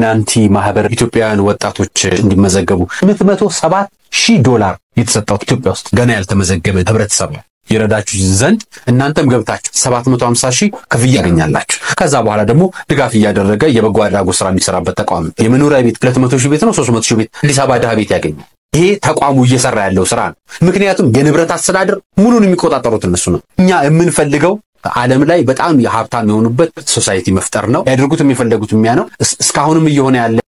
ኢሉሚናንቲ ማህበር ኢትዮጵያውያን ወጣቶች እንዲመዘገቡ ስምንት መቶ ሰባት ሺህ ዶላር የተሰጠው ኢትዮጵያ ውስጥ ገና ያልተመዘገበ ህብረተሰብ ነው። ይረዳችሁ ዘንድ እናንተም ገብታችሁ 750 ሺህ ክፍያ ያገኛላችሁ። ከዛ በኋላ ደግሞ ድጋፍ እያደረገ የበጎ አድራጎት ስራ የሚሰራበት ተቋም የመኖሪያ ቤት 200 ሺህ ቤት ነው 300 ሺህ ቤት አዲስ አበባ ድሃ ቤት ያገኛል። ይሄ ተቋሙ እየሰራ ያለው ስራ ነው። ምክንያቱም የንብረት አስተዳደር ሙሉን የሚቆጣጠሩት እነሱ ነው። እኛ የምንፈልገው ዓለም ላይ በጣም የሀብታም የሆኑበት ሶሳይቲ መፍጠር ነው። ያደርጉት የሚፈለጉት የሚያ ነው። እስካሁንም እየሆነ ያለ